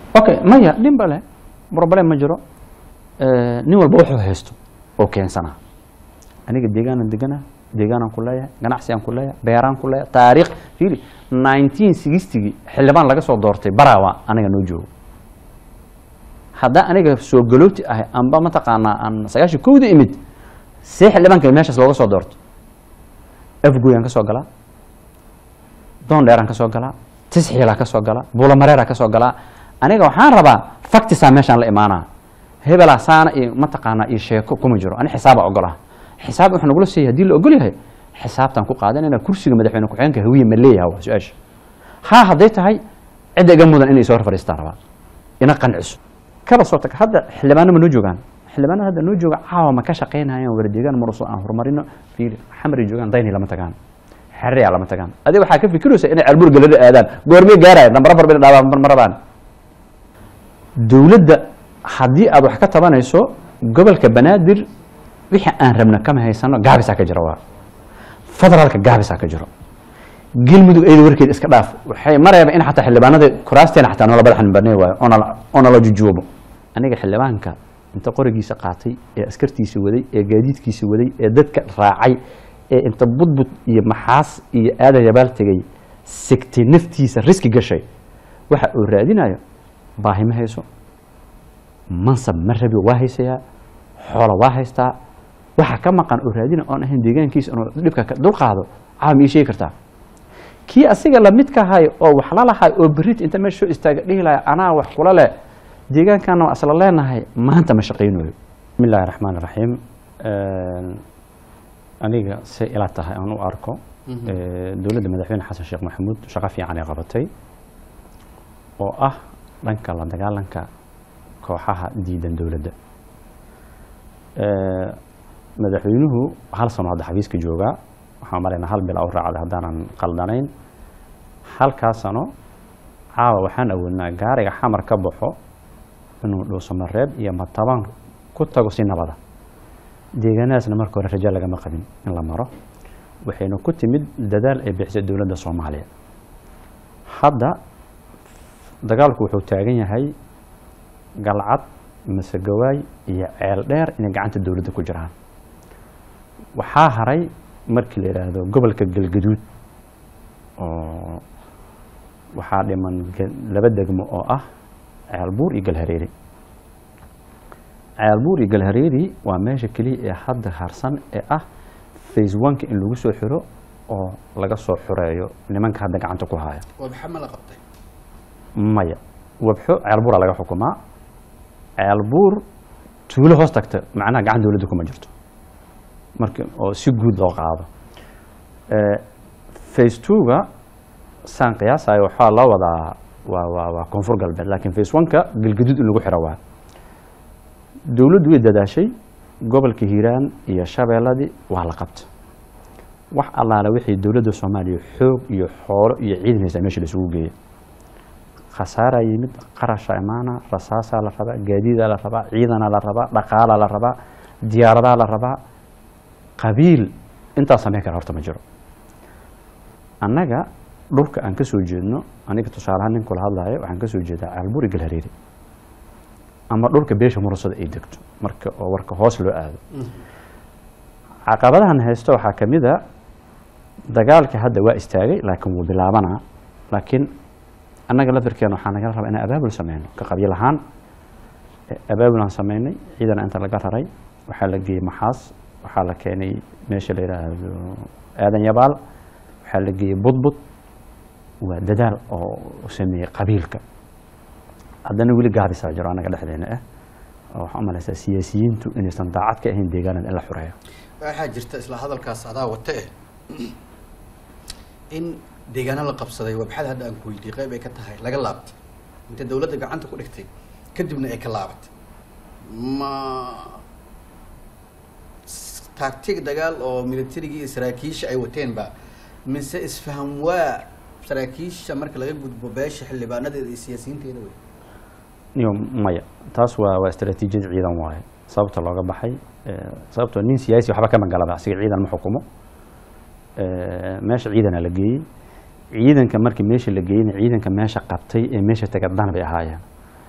okay maya dhinba leh problem ma jiro Eh, nin walba wuxuu haysto oo keensanaa aniga deegaanan deganaa deegaanaan ku leeyahay ganacsigaan ku leeyahay beeraan ku leeyahay taariikh fiili nineteen sixtygii xildhibaan laga soo doortay barawa aniga noo joogo haddaa aniga soo galooti ahay amba mataqaanaa aan sagaashan kowda imid see xildhibaanka meeshaas looga soo doorto afgoyaan ka soo galaa doondheeraan ka soo galaa tisxiilaa ka soo galaa buulamareeraa ka soo galaa aniga waxaan rabaa factisaa meeshaan la imaanaa hebelaa saana iyo mataqaanaa iyo sheeko kuma jiro ani xisaaba ogolaha xisaab wuxuu nagula siiyay haddii la ogol yahay xisaabtaan ku qaadanayna kursiga madaxweyne ku-xigeenka hawiye ma leeyaha waa su-aasha haa hadday tahay cidda iga mudan inay soo hor fadhiistaan rabaa ina qanciso kaba soo tag hadda xildhibaano ma noo joogaan xildhibaanada hadda noo jooga caawa ma ka shaqaynayaan waradeegaan maruso aan horumarino fiili xamari joogaan dayni lama tagaan xerriyaa lama tagaan adiga waxaa ka fikiraysa inay ceelbuur galada aadaan goormay gaaraya dambara bar bay dhaabaan ma rabaan dowladda haddii aad wax ka tabanayso gobolka banaadir wixii aan rabna kama haysano gaabisaa ka jira waa federaalka gaabisaa ka jiro galmudug ayada warkeed iska dhaaf waxay mareeba in xataa xildhibaanada kuraasteena xataa noola badaxan banay waayo oo nala- oo nala jujuubo aniga xildhibaanka inta qorigiisa qaatay ee askartiisa waday ee gaadiidkiisa waday ee dadka raacay ee inta budbud iyo maxaas iyo aadan yabaal tegay sigtay naftiisa riski gashay waxa uu raadinayo baahi ma hayso mansab ma rabi waa haysayaa xoola waa haystaa waxa ka maqan oo raadina oon ahayn deegaankiisa inuu dhibka ka dulqaado caawa ma ii sheegi kartaa kii asiga lamidka ahay oo wax la lahay oo berit inta meesha soo istaaga dhihi lahay anaa wax kula leh deegaankana waa isla leenahay maanta ma shaqaynayo bismi illaahi raxmaan raxiim aniga say ila tahay aan u arko eh, dowladda madaxweyne xasan sheekh maxamuud shaqo fiican ay qabatay oo ah dhanka la dagaalanka kooxaha diidan dowladda Eh, madaxweynuhu hal sano hadda xafiiska joogaa waxaan maraynaa hal bil u raacday haddaanan qaldanayn halkaa sano caawa waxaan awoodnaa gaariga xamar ka baxo inuu dhuusamareeb iyo matabaan ku tago si nabada deegaanadaasna marka hore rajo lagama qabin in la maro waxayna ku timid dadaal ay bixisay dowladda soomaaliya hadda dagaalku wuxuu taagan yahay galcad masegawaay iyo ceel dheer inay gacanta dowladda ku jiraan waxaa haray markii la yidhaahdo gobolka galgaduud oo waxaa dhiman ge- laba degmo oo ah ceelbuur iyo galhareeri ceelbuur iyo galhareeri waa meesha keliya ee hadda harsan ee ah phase oneka in lagu soo xiro oo laga soo xureeyo nimanka hadda gacanta ku haya wabxa ma la qabtay maya wabxo ceelbuura laga xukumaa ceelbuur tuulo hoos tagta macnaha gacan dowladda kuma jirto marka oo si guud loo qaado face two-ga saan qiyaasayo waxaa loo wadaa waa waa waa koonfur galbeed laakiin face one-ka galgaduud in lagu xiro waa dowladdu way dadaashay gobolka hiiraan iyo shabeelladii waa la qabta wax allaale wixii dowladda soomaaliya xoog iyo xoolo iyo ciidan haysaa meesha la isugu geeyay khasaaraa yimid qarasha imaana rasaasaa la rabaa gaadiidaa la rabaa ciidanaa la rabaa dhaqaalaa la rabaa diyaaradaa la rabaa qabiil intaa samayn kara horta ma jiro annaga dhulka aan ka soo jeedno aniga tusaalahaan nin kula hadlayo waxaan ka soo jeedaa caalburi galhareeri ama dhulka beesha murasada ay degto marka oo warka hoos loo aado caqabadahan haysto waxaa ka mid a dagaalka hadda waa istaagay laakiin wuu bilaabanaa laakiin annaga lafirkeena waxaa nagala rabaa inaan abaabul sameyno ka qabiil ahaan abaabul aan sameynay ciidana inta laga raray waxaa la geeyey maxaas waxaa la keenay meesha la yidhaahdo aadan yabaal waxaa la geeyey budbud waa dadaal oo sameeyey qabiilka haddana weli gaabisaa jiro annaga dhexdeena ah oo waxaan umalaysaa siyaasiyiintu inaysan daacad ka ahayn deegaanada in la xureeyo waxaa jirta isla hadalkaas adaa wata eh in deegaano la qabsaday wabxada hadda aan ku weydiiyey qayb ay ka tahay laga laabtay inta dawladda gacanta ku dhigtay kadibna ay ka laabatay ma taagtig dagaal oo militarigii iyo saraakiisha ay wateen ba mise isfaham waa saraakiisha marka laga gudbo beesha xildhibaanadeeda iyo siyaasiyiinteeda wey iyo maya taas waa waa istaraatiijiyad ciidan waaye sababta looga baxay sababtoo nin siyaasi waxba kama galaba asiga ciidan ma xukumo meesha ciidana la geeyey ciidanka markii meesha la geeyeyna ciidanka meesha qabtay ee meesha taga dan bay ahaayeen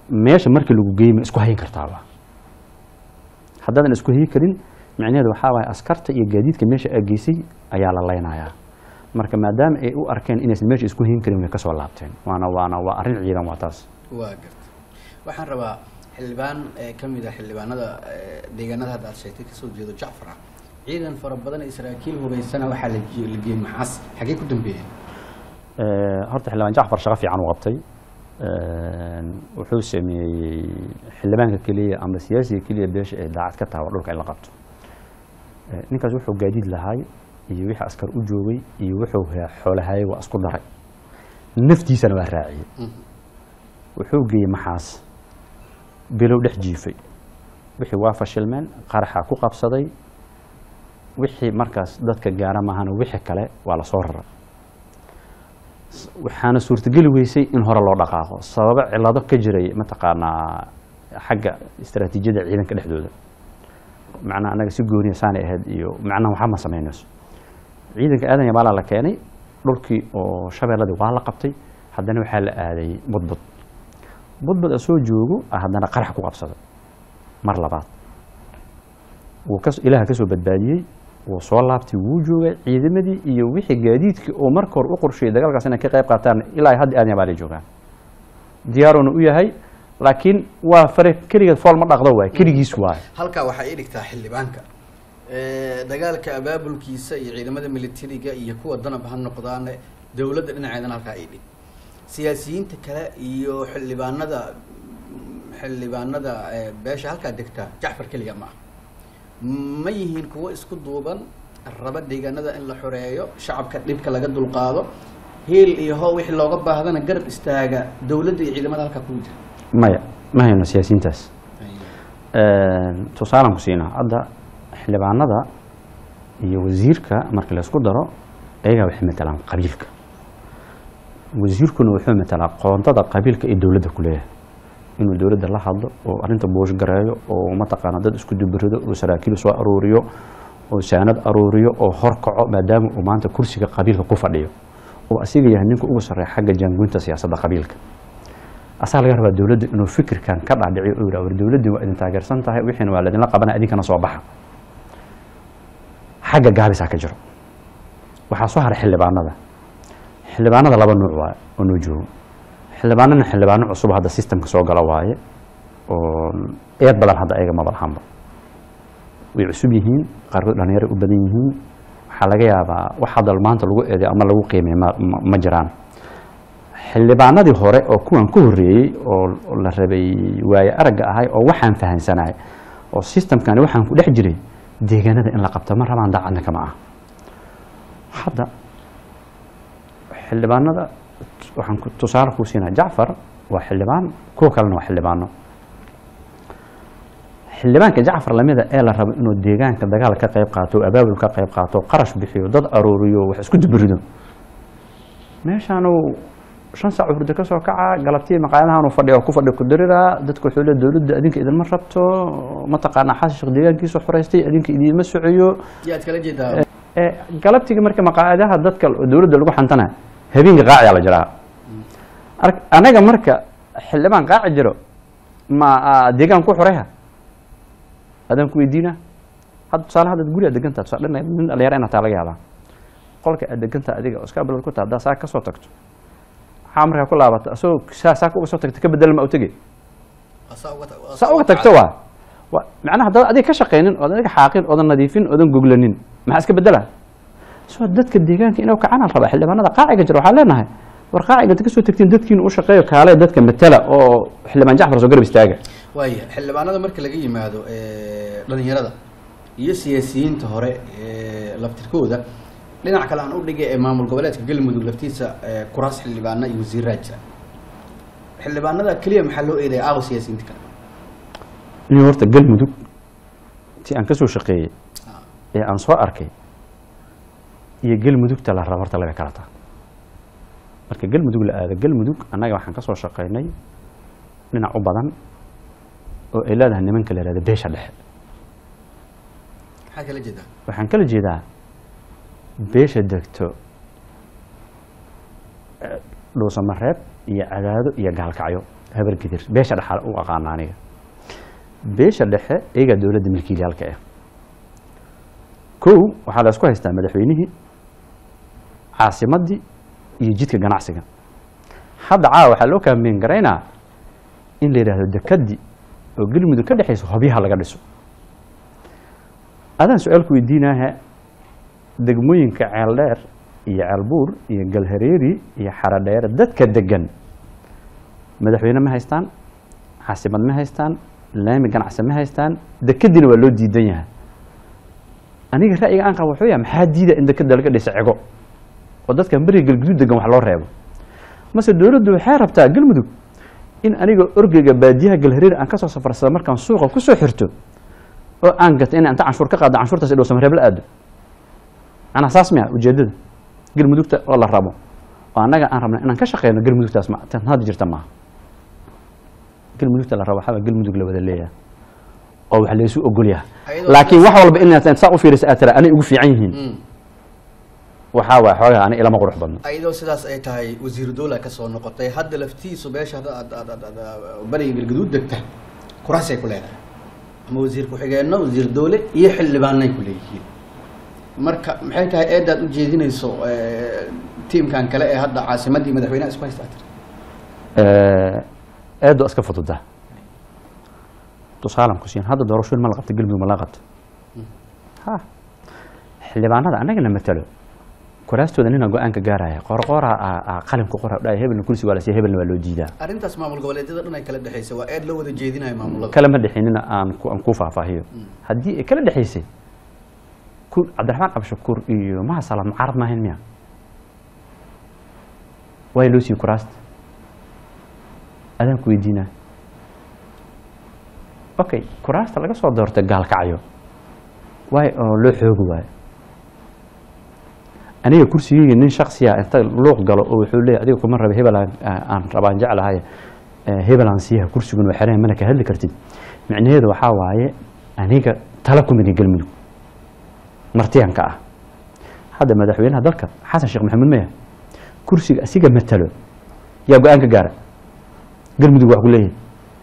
meesha markii lagu geeyey ma isku hayin kartaaba haddaadan isku hayi karin micnaheedu waxaa waaye askarta iyo gaadiidka meesha aa geysay ayaa la leynayaa marka maadaama ay u arkeen inaysan meesha isku hayin karin way ka soo laabteen waana waana waa arrin ciidan waa taas waa garta waxaan rabaa xildhibaan ee ka mid ah xildhibaanada ee, deegaanada hadda aad sheegtay kasoo jeedo jacfar ah ciidan fara badan iyo saraakiil hubaysana waxaa la ge- la geeyey maxaas xagee ku dambeeyeen Eh, horta xildhibaan jacfar shaqo fiican u qabtay Eh, wuxuu sameeyey xildhibaanka keliya ama siyaasiga keliya beesha ee daacad ka tahay waa dhulka in la qabto Eh, ninkaas wuxuu gaadiid lahaay iyo wixii askar u joogay iyo wuxuu he- xoolahayay waa isku daray naftiisana waa raaciyey wuxuu geeyey maxaas bilow dhex jiifay wixii waa fashilmeen qaraxa ku qabsaday wixii markaas dadka gaara maahana wixii kale waa la soo raray S- waxaana suurtageli weysay in hore loo dhaqaaqo sababo cilado ka jiray mataqaanaa xagga istaraatiijiyada ciidanka dhexdooda macnaha anaga si gooniya saanay ahayd iyo macnaha waxba ma samaynayso ciidanka aadan yabaalaa la keenay dhulkii oo shabeelladii waa la qabtay haddana waxaa la aaday budbud budbud asoo joogo ah haddana qarax ku qabsaday mar labaad wuu kas ilaaha ka soo badbaadiyey wuu soo laabtay wuu joogay ciidamadii iyo wixii gaadiidkii oo marka hore u qorsheeyey dagaalkaas inay ka qayb qaataan ilaa hadda aadan yabaalay joogaan diyaaruuna u yahay laakiin waa fare keligeed fool ma dhaqdo waay keligiis waay halkaa waxaa ii dhigtaa xildhibaanka Ee, dagaalka abaabulkiisa iyo ciidamada militariga iyo kuwa danab ha noqdaan dowladda dhinaceedana halkaa ii dhig siyaasiyiinta kale iyo xildhibaanada xildhibaanada ee, beesha halkaa degta jacfar keliga ma ah ma yihiin kuwo isku duuban raba deegaanada in la xoreeyo shacabka dhibka laga dulqaado hiil iyo how wixii looga baahdana garab istaaga dowladda iyo ciidamada halkaa kugu jira maya ma hayno siyaasiyiintaas tusaalaan ku siinaa hadda xildhibaanada iyo wasiirka marka la isku daro ayagaa waxay matalaan qabiilka wasiirkuna wuxuu matalaa qoontada qabiilka iyo dowladda ku leeyahay inuu dowladda la hadlo oo arrinta buush gareeyo oo mataqaana dad isku dubarido oo saraakiil soo aruuriyo oo saanad aruuriyo oo horkaco maadaama uu maanta kursiga qabiilka ku fadhiyo oo asiga yahay ninka ugu sarreeya xagga jaangoynta siyaasadda qabiilka asaa laga rabaa dowladda inuu fikirkan ka dhaadhiciyo oo yidhaha war dowladdii waa idin taageersan tahay wixiina waa laydinla qabanaya idinkana soo baxa xagga gaabisaa ka jiro waxaa soo haray xildhibaanada xildhibaanada laba nuuc waaye oo noo joogo xildhibaanana xildhibaano cusub hadda systemka soo gala waaye oo eed badan hadda ayaga maba lahanba way cusub yihiin qaarkood dhalinyaro u badan yihiin waxaa laga yaabaa wax hadda maanta lagu eeday ama lagu qiimay ma, ma, ma jiraan xildhibaanadii hore oo kuwan ku horreeyey oo oo la rabay waaye aragga ahay oo waxaan fahansanahay oo systemkani waxaan ku dhex jiray deegaanada in la qabto ma rabaan daacadna kama ah hadda xildhibaanada waxaan ku- tusaale kuu siinaa jacfar waa xildhibaan kuwa kalena waa xildhibaano xildhibaanka jacfar lamida ee la rabo inuu deegaanka dagaal ka qayb qaato oo abaabul ka qayb qaato qarash bixiyo dad aruuriyo wax isku duburido meeshaanu shan saac hurdo ka soo kaca galabtii maqaayadahan uu fadhiya oo ku fadhi ku diriraa dadku wuxuu le dowladda adinka idinma rabto mataqaanaa xasan sheekh deegaankiisu xoreystay adinka idiinma socoyo yaad kala jeedaa ee galabtiga marka maqaayadaha dadka dowladda lagu xantana habeenka qaaciyaa la jiraa Ark- anaga marka xildhibaan qaaci jiro ma ah, deegaan ku xoreha adaan ku weydiina hadda tusaale hadda guri aad degantaa tusaale nin nin dhalinyaro inaad taa laga yaabaa qolka aad degantaa adiga oo iska bilad ku taha haddaa saa ka soo tagto waxaa markaa ku laabata asagoo saa saa uga soo tagta ka bedel ma u tegi saa uga tagto waa waa macnaha haddaad adiga ka shaqaynin oodan adiga xaaqin oodan nadiifin oodan goglanin maxaa iska bedela soo dadka deegaanka inuu kacana raba xildhibaanada qaaciga jira waxaan leenahay war qaaciga inta kasoo tagtiin dadkiina u shaqeeyo kaale dadka matala oo xildhibaan jacfar soo garab istaaga waaya xildhibaanada marka laga yimaado ee, dhalinyarada iyo siyaasiyiinta hore ee, laftirkooda dhinac kale aan u dhigay ee maamul goboleedka galmudug laftiisa ee, kuraas xildhibaana iyo wasiiraa jira xildhibaanada keliya maxaa loo eedaya aawo siyaasiyiinta kale inuu horta galmudug ti aan kasoo shaqeeyey ee aan soo arkay iyo galmudugta la raba horta laga kala taa marka galmudug la aado galmudug annaga waxaan kasoo shaqaynay dhinac u badan oo ay leedahay nimanka la yihahdo beesha dhexe maxaa kala jeedaa waxaan kala jeedaa beesha degto eh, dhuusamareeb iyo cadaado iyo gaalkacyo habargidir beesha dhexa u aqaana aniga beesha dhexe iyagaa dowladda milkiilayaalka ah kow waxaa la isku haystaa madaxweynihii caasimadii iyo jidka ganacsiga hadda caawa waxaa loo kaambeyn garaynaa in la yidhaahdo dekadii oo galmudug ka dhexayso hobyaha laga dhiso adaan su-aalku weydiinaaha degmooyinka ceeldheer iyo ceelbuur iyo galhareeri iyo xaradheere dadka degan madaxweyne ma haystaan caasimad ma haystaan laami ganacsi ma haystaan dekadiina waa loo diidan yahay aniga ra'yiga aan qaba wuxuu yahay maxaa diida in dekada laga dhiso cego oo dadkan beriga galguduud degan wax loo reebo mase dowladdu waxay rabtaa galmudug in aniga orgeyga baadiyaha galhareer aan kasoo safarsada markaan suuqa kusoo xirto oo aan gato in inta canshuur ka qaado canshuurtaas idhow samareeb la aado anaa saas miya ujeedada galmudugta oo la rabo oo annaga aan rabna inaan ka shaqeyno galmudugtaas ma tan hadda jirta maaha galmudugta la rabo waxaa galmudug la wada leeyahay oo wax laysu ogol yahay Ayadoo laakiin sidaas- wax walba inaad saa u fiirisa aad tira anay ugu fiican yihiin Mm. waxaa waay xoogaa ani ilama qurux badno ayadoo sidaas ay tahay wasiiru dowla ka soo noqotay hadda laftiisu beesha hadda aad aad aad aad bariga galgaduud degta kuraasay ku leedahay ama wasiir ku-xigeenno wasiir dowle iyo xildhibaanay ku leeyihiin marka maxay tahay eedaad u jeedinayso eh, tiimkan kale ee hadda caasimadii madaxweynaha isku haystaa tiri eedo iska fududa tusaalan ku siin hadda doorashooyin ma la qabta galmudug ma la qabta ha xildhibaanada annagana matalo kuraastooda nina go-aanka gaaraya qorqoora qalin ku qora dhahay hebelna kursi waa la siiya hebelna waa loo diidaa arrintaas maamul goboleedyada dhan ay kala dhexaysa waa eed loo wada jeedinayo maamulada kala ma dhexinina aan ku aan ku faahfaahiyo haddii ay kala dhexaysay ku cabdiraxmaan cabshakuur iyo maha salaam mucaarad maahayn miya waay loo siiyey kuraasta adaan ku weydiinaa okay kuraasta laga soo doortay gaalkacyo waay oo loo xoogi waayo aniga kursigeyga nin shaksiya inta luuq galo oo wuxuu leeyahy adiga kuma raba hebel aan- aan rabaan jeclahay eh, hebel aan siiyaha kursigun waa xereen mana ka hadli kartid micnaheedu waxaa waaye aniga tala ku midi galmudug martiyanka ah hadda madaxweynaha dalka xasan sheekh maxamuud maya kursiga asiga matalo yaa go-aan ka gaara galmudug wax ku leeyahay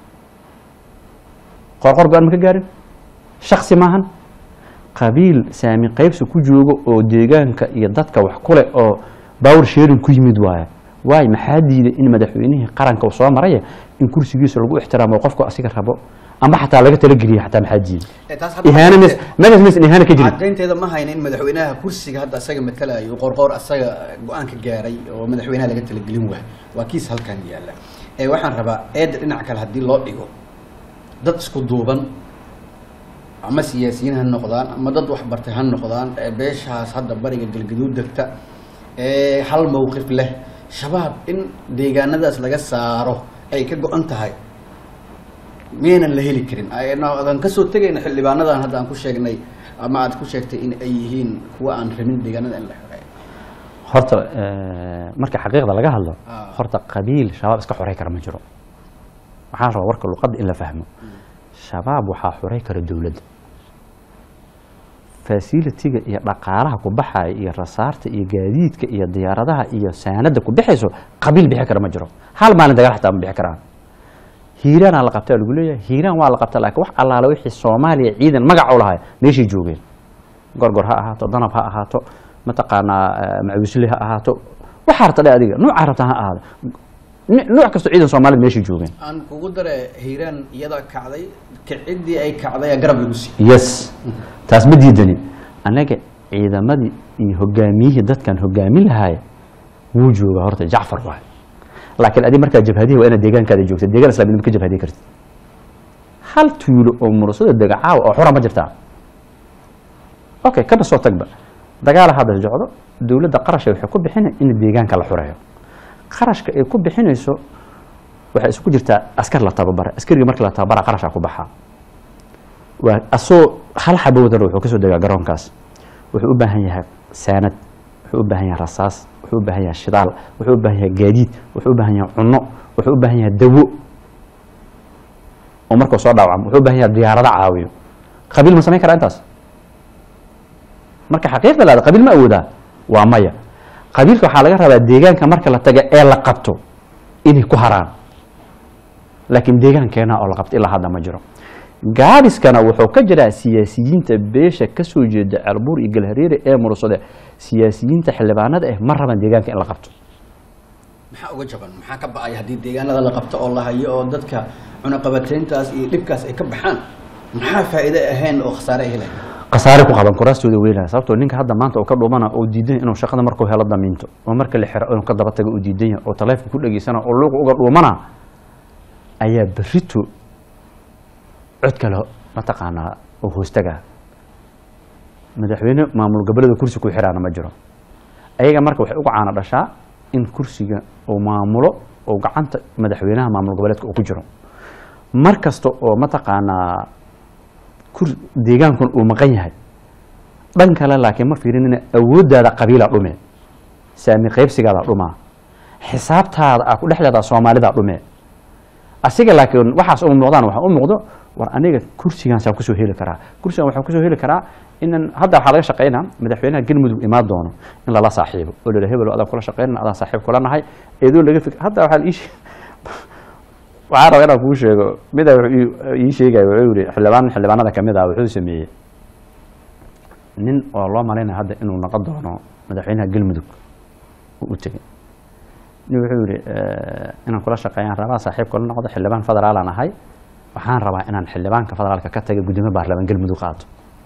qorqor go-aan ma ka gaarin shaksi maahan qabiil saami qaybsi ku joogo oo deegaanka iyo dadka wax ku leh oo bawr sharing ku yimid waaye waay maxaa diiday in madaxweynihii qaranka uu soo maraya in kursigiisa lagu ixtiraamo oo qofku asiga rabo ama xataa laga talageliya xataa maxaa diiday Eh, taas hadda ihaana mes megas mes ihaana ka jirin caddaynteeda ma hayna in madaxweynaha kursiga hadda asaga matalayo qorqoor asaga go-aanka gaaray oo madaxweynaha laga talagelin waay waa kiis halkan yaalla ee waxaan rabaa eedda dhinac kale haddii loo dhigo dad isku duuban ama siyaasiyiin ha noqdaan ama dad waxbartay ha noqdaan ee beeshaas hadda bariga galgaduud degta ee hal mowqif leh shabaab in deegaanadaas laga saaro ay ka go-an tahay miyaynan la heli karin adan kasoo tegayna xildhibaanadan hadda aan ku sheegnay ama aad ku sheegtay in ay yihiin kuwa aan rabin deegaanada in la xoreeyo horta eh, marka xaqiiqda laga hadlo Ah. horta qabiil shabaab iska xorey kara ma jiro waxaan rabaa warka luqadda in la fahmo shabaab waxaa xorey kara dowladda fasilitiga iyo dhaqaalaha ku baxaya iyo rasaarta iyo gaadiidka iyo diyaaradaha iyo saanada ku bixayso qabiil bixi kara ma jiro hal maalin dagaal xataa ma bixi karaan hiiraanaa la qabtaa lagu leeyahay hiiraan waa la qabtaa laakiin wax allaale wixii soomaaliya ciidan magac u lahay meeshay joogeen gorgor ha ahaato danab ha ahaato mataqaanaa eh, macawisle ha ahaato waxaa rabta dhe adiga nuucaa rabta ha ahaado Ni- nuuc kastoo ciidan soomaaliyad meeshay joogeen aan kugu dare hiiraan iyada kacday kicidii ay kacday aa garab lagu siiyey yes taas ma diidani annaga ciidamadii iyo hogaamiyihii dadkan hogaamin lahaaya wuu jooga horta jacfar waay laakiin adi markaa jabhadihi waa inaad deegaankaada joogta deegaan islaamnimo ka jabhadii kartid hal tuulo oo murasada dega caawa oo xura ma jirtaa okay kana soo tagba dagaala hadda socdo dowladda qarasha waxay ku bixina in deegaanka la xureeyo qarashka ay ku bixinayso waxay isugu jirtaa askar la tababara askariga marka la tababara qarashaa ku baxaa waa asoo hal xabo wadana wuxuu kasoo degaa garoonkaas wuxuu u baahan yahay saanad wuxuu u baahan yahay rasaas wuxuu u baahan yahay shidaal wuxuu u baahan yahay gaadiid wuxuu u baahan yahay cunno wuxuu u baahan yahay dawo oo markuu soo dhaawacmo wuxuu u baahan yahay diyaarado caawiyo qabiil ma samayn karaa intaas marka xaqiiqda laada qabiil ma awoodaa waa maya qabiilka waxaa laga rabaa deegaanka marka la taga ee la qabto inay ku haraan laakiin deegaankeena oo la qabta ilaa hadda ma jiro gaabiskana wuxuu ka jiraa siyaasiyiinta beesha kasoo jeeda ceelbuur iyo galhareere ee mursade siyaasiyiinta xildhibaanada ah ma raban deegaanka in la qabto maxaa uga jaban maxaa ka ba'ay haddii deegaanada la qabto oo la hayo oo dadka cunaqabateyntaas iyo dhibkaas ay ka baxaan maxaa faa'iido ahayn oo khasaare ay heleen khasaare ku qaban kuraastooda weynaya sababtoo ninka hadda maanta uu ka dhumana oo diidan yahay inuu shaqada markuu helo damiinto oo marka la xiro inuu ka daba tago uu diidan yahay oo taleefka ku dhageysana oo luuqa uga dhuumana ayaa berrito cod kale mataqaanaa oo hoostaga madaxweyne maamul goboleeda kursi ku xiraana ma jiro ayaga marka waxay uga caana dhashaa in kursiga uu maamulo oo gacanta madaxweynaha maamul goboleedka uu ku jiro mar kasta oo mataqaanaa kur deegaankun uu maqan yahay dhan kale laakiin ma fiirinina awooddaada qabiila dhume saami qaybsigaada dhumaa xisaabtaada aa ku dhex leedaha soomaalida dhume asiga laakiin waxaas uma muuqdaan waxaa u muuqdo war aniga kursigaasaan kusoo heli karaa kursigan waxaan kusoo heli karaa inan hadda waxaa laga shaqaynaa madaxweynaha galmudug imaan doono in lala saaxiibo oo lala hebelo adaan kula shaqaynana adaan saaxiib kula nahay eedoo laga fik hadda waxaa la ii sheeg waxaan rabaa inaan kuu sheego mida wuxuu ii- ii sheegaya wuxuu yihi xildhibaan xildhibaanada kamid ah wuxuu sameeyey nin oo loo malaynaya hadda inuu noqon doono madaxweynaha galmudug uu u tegey nin wuxuu yihi inaan kula shaqeeyaan rabaa saaxiib kula noqdo xildhibaan federaalaan ahay waxaan rabaa inaan xildhibaanka federaalka ka taga gudoomiye baarlamaan galmudug qaato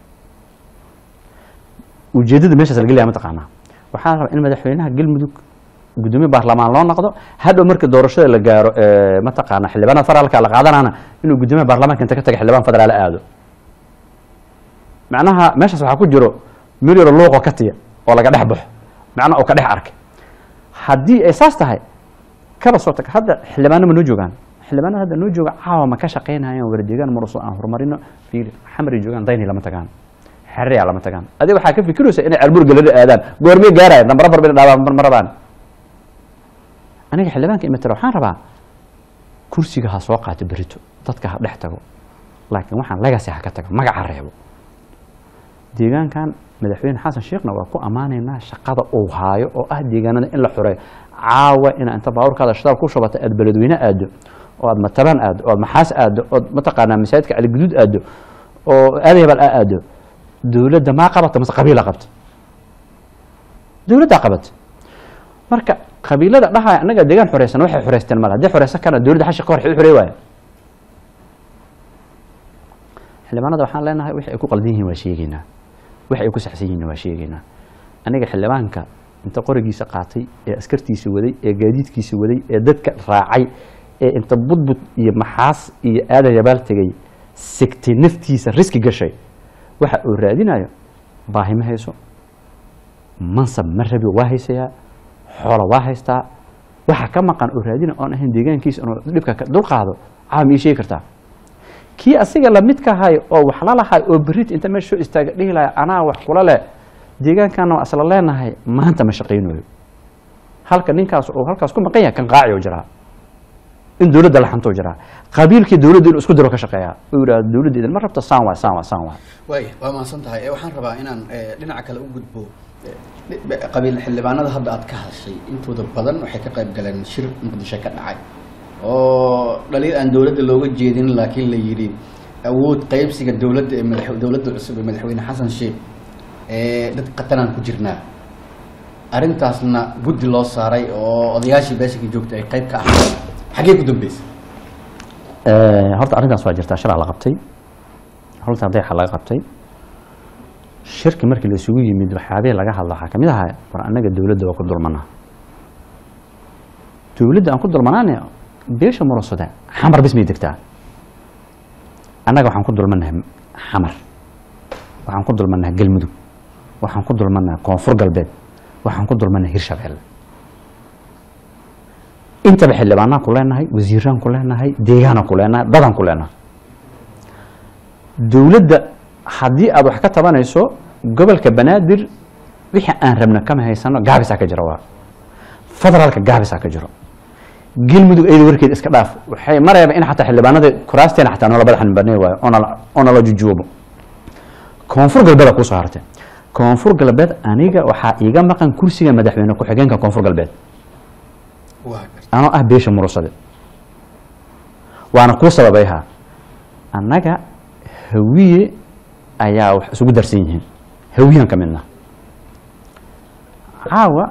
ujeedada meeshaas laga leeyahay mataqaanaa waxaan rabaa in madaxweynaha galmudug gudoomiye baarlamaan loo noqdo hadhow marka doorashada la gaaro ee, mataqaana xildhibaanada federaalka la qaadanana inuu gudoomiye baarlamaanka inta ka taga xildhibaan federaal aado macnaha meeshaas waxaa ku jiro milyaro luuqoo ka tiya oo laga dhex baxo macnaha oo ka dhex arkay haddii ay saas tahay kaba soo tag hadda xildhibaano ma noo joogaan xildhibaanada hadda noo jooga caawa ma ka shaqaynayaan waradeegaan maruso aan horumarino fiiri xamari joogaan dayni lama tagaan xerriya lama tagaan adiga waxaa ka fikiraysa inay ceelbuur galada aadaan goormee gaaraya dambara bar bay dhaabaan ma rabaan aniga xildhibaanka imatara waxaan rabaa kursiga ha soo qaato berito dadka ha dhex tago laakiin waxaan legacy ha ka tago magaca reebo deegaankan madaxweyne xasan sheekhna waa ku ammaanaynaa shaqada uu haayo oo ah deegaanada in la xureeyo caawa inaa inta baabuurkaada shitaal ku shubata aad beledweyne aado oo aad mataban aado oo aad maxaas aado ood mataqaanaa masaajidka caligaduud aado oo aadayabal aa aado dowladda maa qabata mase qabiila qabta dowladdaa qabata marka qabiilada dhahaya annaga deegaan xoreysan waxay xoreysteen male haddii xoreysan kana dowladda xashi ka hor u xorey waaya xildhibaanada waxaan leenahay wixii ay ku qaldan yihiin waa sheegeynaa wixii ay ku saxsan yihiin waa sheegeynaa aniga xildhibaanka inta qorigiisa qaatay ee askartiisa waday ee gaadiidkiisa waday ee dadka raacay ee inta budbud iyo maxaas iyo aadan yabaal tegay sigtay naftiisa riski gashay waxa uu raadinayo baahi ma hayso mansab ma rabi waa haysayaa xoola waa haystaa waxa ka maqan oo raadina oon ahayn deegaankiisa inuu dhibka ka dulqaado caawam ii sheegi kartaa kii asiga lamidka ahay oo wax la lahay oo berit inta meesha soo istaaga dhihi lahay anaa wax kula leh deegaankana waa isla leenahay maanta ma shaqaynayo halka ninkaas uu halkaas ku maqan yahay kan qaaci oo jiraa in dowladda la xanto jiraa qabiilkii dowladda inuu isku diro ka shaqeeyaa uu yidhahdo dowladda idin ma rabto saan waay saan waay saan waay waay waa mahadsan tahay Eh, waxaan rabaa inaan eh, dhinaca kale u gudbo Eh, dhi- qabiil xildhibaanada hadda aad ka hadashay intooda badan waxay ka qayb galeen shir muqdisho ka dhacay oo dhaliil aan dowladda looga jeedin laakiin la yidhi awood qaybsiga dowladda ee madax dowladda cusub ee madaxweyne xasan sheekh ee dad qatanaan ku jirnaa arrintaasna guddi loo saaray oo odayaashii beeshanka joogta ay qayb ka ahaayeen xaggee ku dambeysay horta arrintaas waa jirtaa shilaa la qabtay horta dayaxa laga qabtay shirki markii la isugu yimid waxyaabihii laga hadla waxaa kamid ahaa war annaga dowladda waa ku dulmanaa dowladda aan ku dulmanaane beesha murasada xamar bis may degtaa annaga waxaan ku dulmanahay xamar waxaan ku dulmanahay galmudug waxaan ku dulmanahay koonfur galbeed waxaan ku dulmanahay hirshabeelle intaba xildhibaanaan ku leenahay wasiiraan ku leenahay deegaanaan ku leenahay dadaan ku leenahay dowladda haddii aad wax ka tabanayso gobolka banaadir wixii aan rabna kama haysano gaabisaa ka jira waa federaalka gaabisaa ka jiro galmudug ayada warkeed iska dhaaf waxay marayaba in xataa xildhibaanada kuraasteena xataa noola badaxan banay waayo oo nala- oo nala jujuubo koonfur galbeeda kusoo hartay koonfur galbeed aniga waxaa iiga maqan kursiga madaxweyne ku-xigeenka koonfur galbeed waa garta anoo ah beesha murusade waana kuu sababayha annaga hawiye ayaa wax isugu darsan yihiin hawiyan ka midna caawa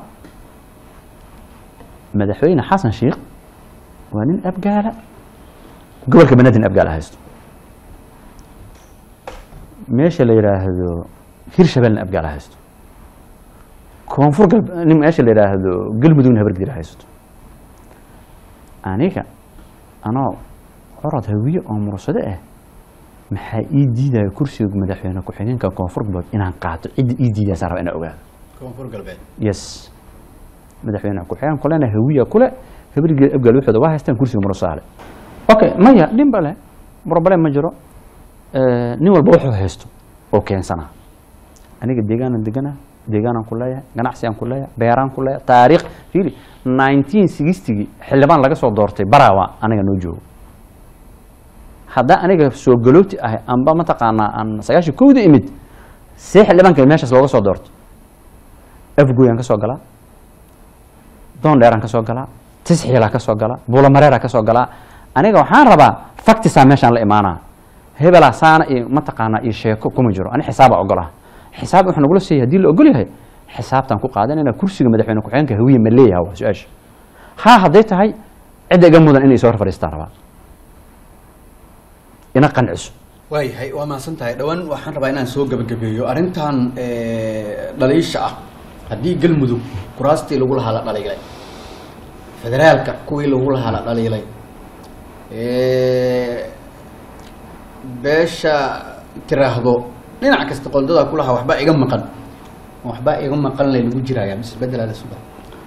madaxweyne xasan sheikh waa nin abgaala gobolka banaadir abgaala haysto meesha la yidhaahdo hirshabelna abgaala haysto koonfur gal nin meesha la yidhaahdo galmudugna habargedira haysto aniga anoo corod hawiye oo mursado ah maxaa ii diidaya kursiga madaxweyne ku-xigeenka koonfur galbeed inaan qaato cidda ii diidaysa raba inaan ogaado koonfur galbeed yes madaxweyne ku-xigeen kulena hawiya kule habrigeed abgaal waxooda waa haystaan kursiga murusaale okay maya dhinba leh problem ma jiro Eh, nin walba wuxuu haysto oo keensanaa aniga deegaanan deganaa deegaanaan ku leeyahay ganacsigaan ku leeyahay beeraan ku leeyahay taariikh fiiri nineteen sixtygii xildhibaan laga soo doortay baraawa aniga noo joogo haddaa aniga soo galooti ahay amba mataqaanaa aan sagaashan kowda imid see xildhibaanka meeshaas looga soo doorto afgoyaan ka soo galaa doondheeraan ka soo galaa tisxiilaa ka soo galaa buulamareeraa ka soo galaa aniga waxaan rabaa factisaa meeshaan la imaanaa hebelaa saana iyo mataqaanaa iyo sheeko kuma jiro ani xisaaba ogolaha xisaab wuxuu nagula siiyay haddii la ogol yahay xisaabtaan ku qaadanayna kursiga madaxweyne ku-xigeenka hawiye ma leeyaha waa su-aasha haa hadday tahay cidda iga mudan inay soo hor fadhiistaan rabaa ina qanciso waayahay waa mahadsan tahay dhowaan waxaan rabaa inaan soo gebagabeeyo arrintan dhaliisha ah haddii galmudug kuraastii lagu lahaa la dhaliilay federaalka kuwii lagu lahaa la dhaliilay beesha tiraahdo dhinac kasta qoldadaa ku lahaa waxbaa iga maqan waxbaa iga maqan lay lagu jiraayaa mise bedelaa la sugaa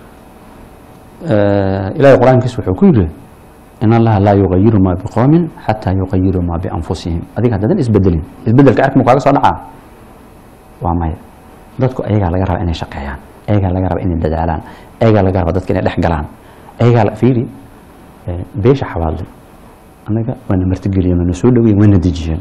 ilaahay qur-aankiisa wuxuu ku yidhi in allaha laa yugayiru maa biqoomin xataa yugayiru maa bianfusihim adiga haddaadan isbedelin isbedelka ark mu kaaga soo dhacaa waa maya dadku ayagaa laga raba inay shaqeeyaan ayagaa laga raba inay dadaalaan ayagaa laga raba dadka inay dhex galaan ayagaa la- fiiri eh, beesha xawaadle annaga waana martigeliyeen waana soo dhaweyen waana dejiyeen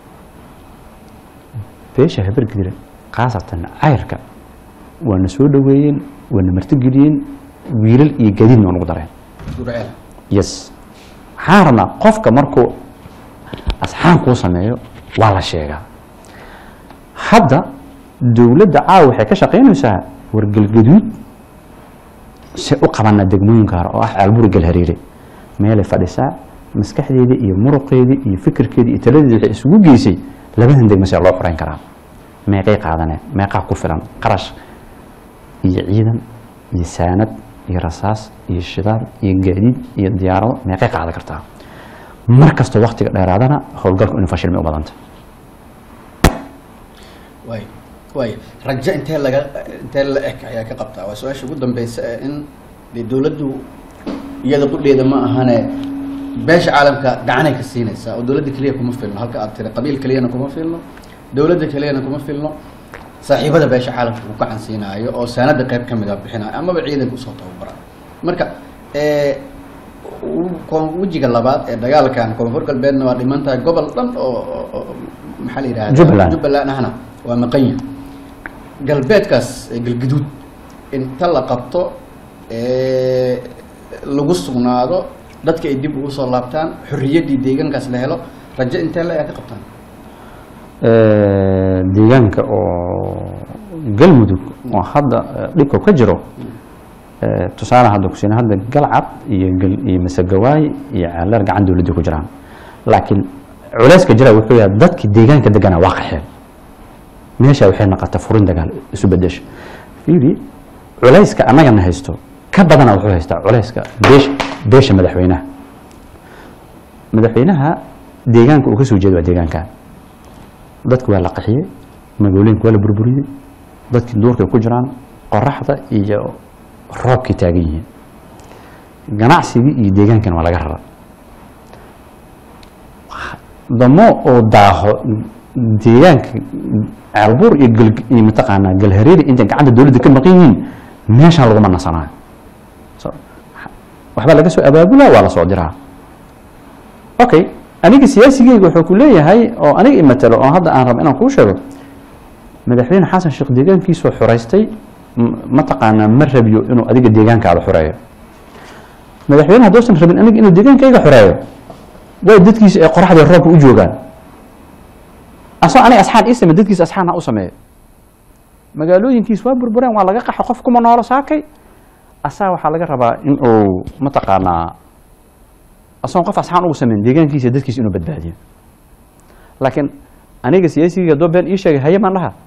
beesha habargedire khaasatan cayrka waana soo dhaweeyeen waana martigeliyeen wiilal iyo gadiidna waa nagu dareen gurceel yes waxaan rabnaa qofka markuu asxaan kuu sameeyo waa la sheegaa hadda dowladda caawa waxay ka shaqaynaysaa wargelgaduud si u qabanaa degmooyinka hore oo ah caalburi galhariire meelay fadhisaa maskaxdeedii iyo muruqeedii iyo fikirkeedii iyo taladeedii waxay isugu geysay labadan degmo see loo xoreyn karaa meeqay qaadaneen meeqaa ku filan qarash iyo ciidan iyo saanad iyo rasaas iyo shidaal iyo gaadiid iyo diyaarado meeqay qaadan kartaa mar kastoo waktiga dheeraadana howlgalku inuu fashilmay u badanta waay waay rajo intee laga intee la eg ayaa ka qabtaa waa su-aasha ugu dambeysa ee in dee dowladdu iyada qudheeda ma ahane beesha caalamka gacanay ka siinaysaa oo dowladda keliya kuma filno halka aad tiri qabiil keliyana kuma filno dowladda keliyana kuma filno saaxiibada beesha caalamka uu gacan siinaayo oo saanada qayb ka mida bixinayo amaba ciidanka usoo tababara marka ee, u- koon- wejiga labaad ee dagaalkan koonfur galbeedna waa dhiman tahay gobol dhan oo oo- oo maxaa la yidhahda Jubbaland. jubbaland ahna waa maqanya galbeedkaas ee galguduud inta la qabto ee, lagu sugnaado dadka ay dib ugu soo laabtaan xorriyaddii deegaankaas la helo rajo intee la ayaa ka qabtaan deegaanka oo galmudug oo hadda eh, dhibka ka jiro eh, tusaale hadda ku siin hadda galcad iyo gal- iyo masagawaay iyo ceeler gacan dowladda ku jiraan laakiin culeyska jira wuxuu yahay dadki deegaanka deganaa waa qaxeen meesha waxay noqota furin dagaal isu bedesha fiiri culeyska annagana haysto ka badana wuxuu haystaa culeyska beesha beesha madaxweynaha madaxweynaha deegaanka uu ka soo jeeda waa deegaanka dadku waa la qaxiyey magaalooyinka waa la burburiyey dadkii duurkay ku jiraan qoraxda iyo roobkay taagan yihiin ganacsigii iyo deegaankana waa laga rara damo oo daaho deegaanka ceelbuur iyo gal iyo mataqaanaa galhareeri intay gacanta dowladda ka maqan yihiin meeshaan laguma nasanaayo so waxbaa laga soo abaabulaa waa la soo diraa okay aniga siyaasigeyga wuxuu ku leeyahay oo aniga imatalo oo hadda aan rabo inaan kuu sheego madaxweyne xasan sheekh deegaankiisoo xoreystay m- mataqaanaa ma rabiyo inuu adiga deegaankaada xoreeyo madaxweyne hadduusan rabin aniga inuu deegaankayga xoreeyo way dadkiisa ee qoraxda roobka u joogaan asoo aniga asxaan ii samey dadkiisa asxaan ha u sameeyo magaalooyinkiis waa burbureen waa laga qaxa qof kuma noolo saakay asaa waxaa laga rabaa in uu mataqaanaa asoon qof asxaan ugu sameyn deegaankiisa iyo dadkiisa inuu badbaadiyo laakiin aniga siyaasiga haddoo been ii sheegay haye maan dhaha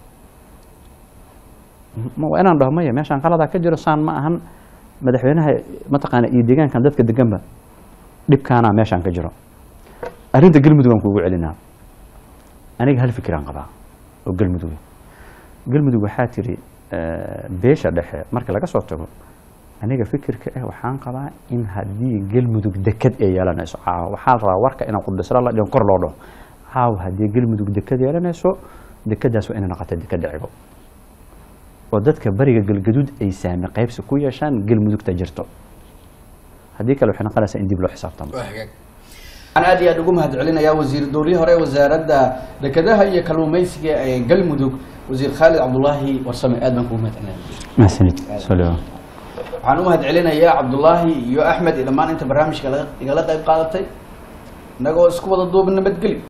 ma waa inaan dhaho maya meeshaan qaladaa ka jiro saan ma ahan madaxweynaha mataqaana iyo deegaankan dadka deganba dhibkaanaa meeshaan ka jiro arrinta galmudug aan kuugu celinaa aniga hal fikiraan qabaa oo galmudug galmudug waxaa tiri beesha dhexe marka laga soo tago aniga fikirka ah waxaan qabaa in haddii galmudug deked ay yeelanayso caawa waxaa rabaa warka inaan qudhisra la dhihin kor loo dhaho caawa haddii galmudug deked yeelanayso dekedaas waa inay noqota dekeda cigo oo dadka bariga galgaduud ay saami qaybsi ku yeeshaan galmudugta jirto haddii kale waxay noqonaysaa in dib loo xisaabtamo waa hagaag waxaan aad iyo aad ugu mahad celinayaa wasiir dowlihii hore wasaaradda dekedaha iyo kalluumeysiga ee galmudug wasiir khaalid cabdulaahi warsame aad baan kugu mahad celinaya mahadsanid soo waxaan u mahad celinayaa cabdulaahi iyo axmed iyo dhammaan inta barnaamijka laga- igala qayb qaadatay inagoo isku wada duuba nabadgeli